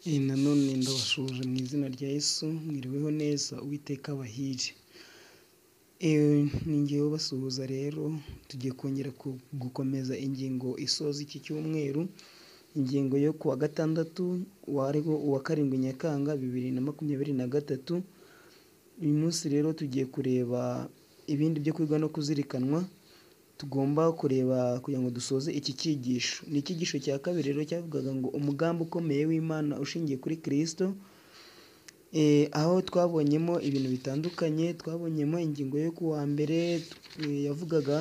Iyi nanone ndabashuje mu izina rya Yesu mwiriweho neza uwiteka abahire ni ngewe basuhuza rero tugiye kongera gukomeza ingingo isoza iki cyumweru ingingo yo kuwa gatandatu wariho uwa karindwi nyakanga bibiri na makumyabiri na gatatu uyu munsi rero tugiye kureba ibindi byo kwiga no kuzirikanwa tugomba kureba kugira ngo dusoze iki cyigisho ni icyigisho cya kabiri rero cyavugaga ngo umugambi ukomeye w'imana ushingiye kuri kirisito aho twabonyemo ibintu bitandukanye twabonyemo ingingo yo ku wa mbere yavugaga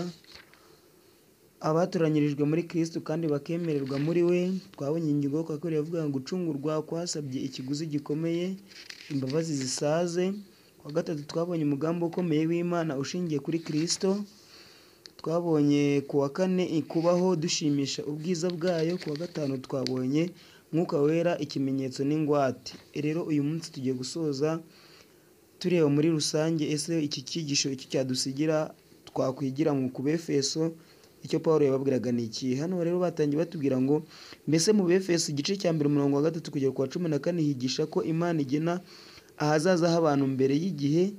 abatoranyirijwe muri kirisito kandi bakemererwa muri we twabonye ingingo yo kwa kabiri yavugaga ngo gucungurwa kwasabye ikiguzi gikomeye imbabazi zisaze kuwa gatatu twabonye umugambi ukomeye w'imana ushingiye kuri kirisito twabonye kuwa kane kubaho dushimisha ubwiza bwayo kuwa gatanu twabonye mwuka wera ikimenyetso n'ingwate rero uyu munsi tugiye gusoza tureba muri rusange ese iki cyigisho icyo cyadusigira twakwigira mu ku befeso icyo paul yababwiraga ni iki hano rero batangiye batubwira ngo mbese mu befeso igice cya mbere umurongo wa gatatu kugera ku wa cumi na kane higisha ko imana igena ahazaza h'abantu mbere y'igihe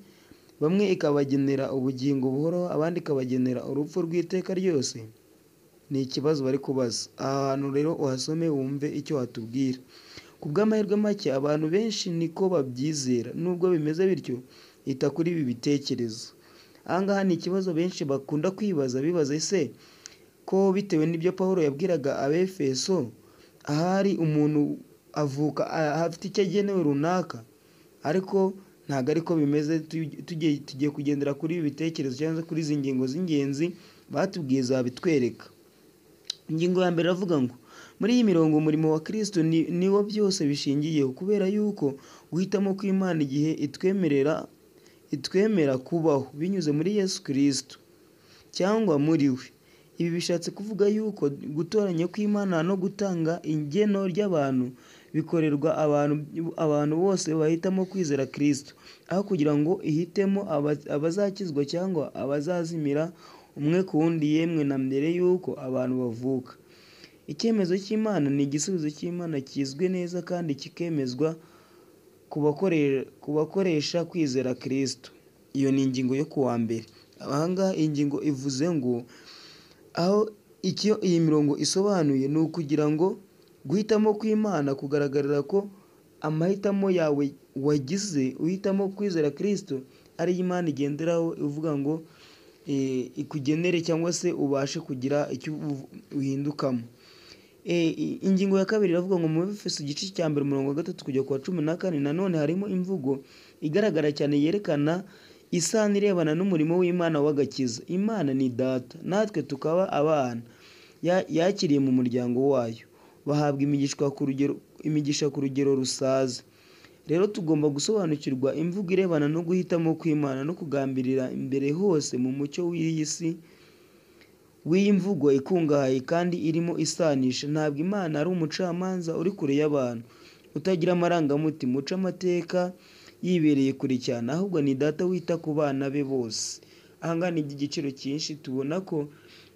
bamwe ikabagenera ubugingo buhoro abandi ikabagenera urupfu rw'iteka ryose ni ikibazo bari kubaza aha hantu rero uhasome wumve icyo watubwira ku bw'amahirwe make abantu benshi niko babyizera nubwo bimeze bityo ita kuri ibi bitekerezo aha ngaha ni ikibazo benshi bakunda kwibaza bibaza ese ko bitewe n'ibyo paul yabwiraga abefeso ahari umuntu avuka afite icyo agenewe runaka ariko ntabwo ariko bimeze tugiye kugendera kuri ibi bitekerezo cyangwa kuri izi ngingo z'ingenzi batubwiye zabitwereka ingingo ya mbere iravuga ngo muri iyi mirongo umurimo wa kirisito niwo byose bishingiyeho kubera yuko guhitamo kw'imana igihe itwemerera itwemera kubaho binyuze muri yesu kirisito cyangwa muri we ibi bishatse kuvuga yuko gutoranya kw'imana no gutanga ingeno ry'abantu bikorerwa abantu bose bahitamo kwizera kirisito aho kugira ngo ihitemo abazakizwa cyangwa abazazimira umwe ku wundi yemwe na mbere y'uko abantu bavuka icyemezo cy'imana ni igisubizo cy'imana kizwi neza kandi kikemezwa ku bakoresha kwizera kirisito iyo ni ingingo yo kuwa mbere ahangaha ingingo ivuze ngo aho icyo iyi mirongo isobanuye ni ukugira ngo guhitamo kw'imana kugaragarira ko amahitamo yawe wagize uhitamo kwizera kirisito ariyo imana igenderaho ivuga ngo ikugenere cyangwa se ubashe kugira icyo uhindukamo ingingo ya kabiri iravuga ngo mu bifeso igice cya mbere umurongo wa gatatu kujya ku wa cumi na kane nanone harimo imvugo igaragara cyane yerekana isano irebana n'umurimo w'imana w'agakiza imana ni data natwe tukaba abana yakiriye mu muryango wayo bahabwa imigisha ku rugero rusaze rero tugomba gusobanukirwa imvugo irebana no guhitamo kw'imana no kugambirira imbere hose mu mucyo w'iyi si w'iyi mvugo ikungahaye kandi irimo isanisha ntabwo imana ari umucamanza uri kure y'abantu utagira amarangamutima uca amateka yibereye kure cyane ahubwo ni data wita ku bana be bose ahangaha ni iby'igiciro cyinshi tubona ko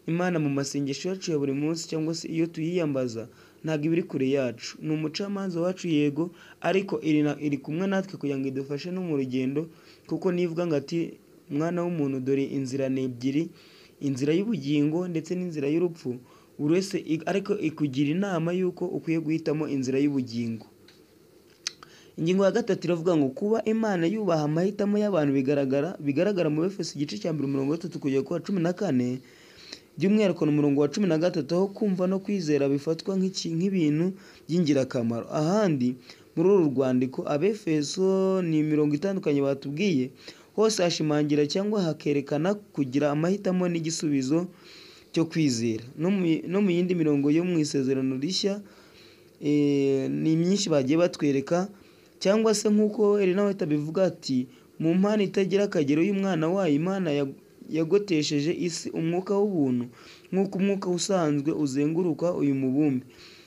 imana mu masengesho yacu ya buri munsi cyangwa se iyo tuyiyambaza ntabwo iba iri kure yacu ni umucamanza wacu yego ariko iri kumwe natwe kugira ngo idufashe no mu rugendo kuko nivuga ngo ati mwana w'umuntu dore inzira ni ebyiri inzira y'ubugingo ndetse n'inzira y'urupfu buri wese ariko ikugira inama y'uko ukwiye guhitamo inzira y'ubugingo ingingo ya gatatu iravuga ngo kuba imana yubaha amahitamo y'abantu bigaragara bigaragara mu befeso igice cya mbere umurongo wa gatatu kugera ku wa cumi na kane by'umwihariko ni umurongo wa cumi na gatatu aho kumva no kwizera bifatwa nk'ibintu by'ingirakamaro ahandi muri uru rwandiko abefeso ni imirongo itandukanye batubwiye hose hashimangira cyangwa hakerekana kugira amahitamo n'igisubizo cyo kwizera no mu yindi mirongo yo mu isezerano rishya ni myinshi bagiye batwereka cyangwa se nk'uko nawe abivuga ati mu mpano itagira akagero y'umwana wayo imana yagotesheje isi umwuka w'ubuntu nk'uko umwuka usanzwe uzenguruka uyu mubumbe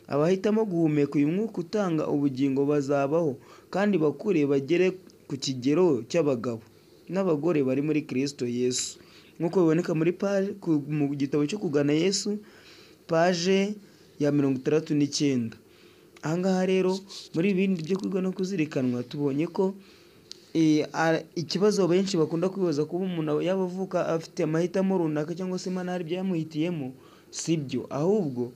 abahitamo guhumeka uyu mwuka utanga ubugingo bazabaho kandi bakure bagere ku kigero cy'abagabo n'abagore bari muri kirisito yesu nk'uko biboneka muri paje mu gitabo cyo kugana yesu paje ya mirongo itandatu n'icyenda aha ngaha rero muri bindi byo kwiga no kuzirikanwa tubonye ko eh, a- ikibazo benshi bakunda kwibaza kuba umuntu yaba avuka afite amahitamo runaka cyangwa se imana hari ibyamuhitiyemo sibyo ahubwo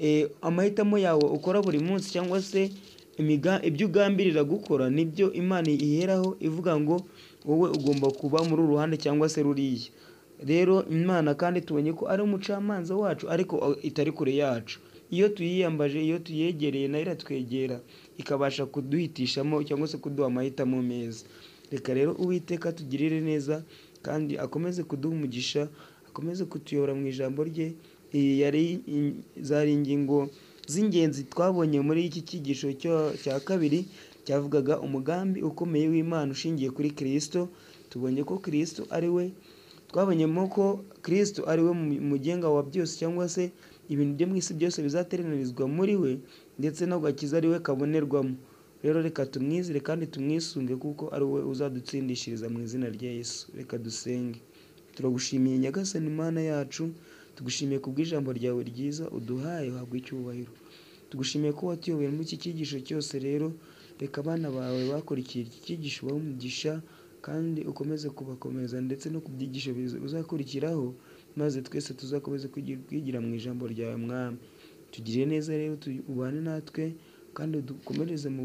eh, amahitamo yawe ukora buri munsi cyangwa se imiga- ibyo ugambirira gukora nibyo imana iheraho ivuga ngo wowe ugomba kuba muri uru ruhande cyangwa se ruriya rero imana kandi tubonye ko ari umucamanza wacu ariko itari kure yacu iyo tuyiyambaje iyo tuyegereye nayo iratwegera ikabasha kuduhitishamo cyangwa se kuduha amahitamo meza reka rero uwiteka tugirire neza kandi akomeze kuduha umugisha akomeze kutuyobora mu ijambo rye iyi yari in- zari ingingo z'ingenzi twabonye muri iki cyigisho cyo- cya kabiri cyavugaga umugambi ukomeye w'imana ushingiye kuri kirisito tubonye ko kirisito ari we twabonyemo ko kirisito ari we mu- mugenga wa byose cyangwa se ibintu byo mu isi byose bizateranirizwa muri we ndetse n'agakiza ari we kabonerwamo rero reka tumwizire kandi tumwisunge kuko ari we uzadutsindishiriza mu izina rya yesu reka dusenge turagushimiye nyagasani imana yacu tugushimiye ku bw'ijambo ryawe ryiza uduhaye habwa icyubahiro tugushimiye ko watuyoboye muri iki cyigisho cyose rero reka abana bawe bakurikiye iki cyigisho ubahe umugisha kandi ukomeze kubakomeza ndetse no ku byigisho biza- bizakurikiraho maze twese tuzakomeze kwigi- kwigira mu ijambo ryawe mwami tugirire neza rero tu- ubane natwe kandi dukomereze mu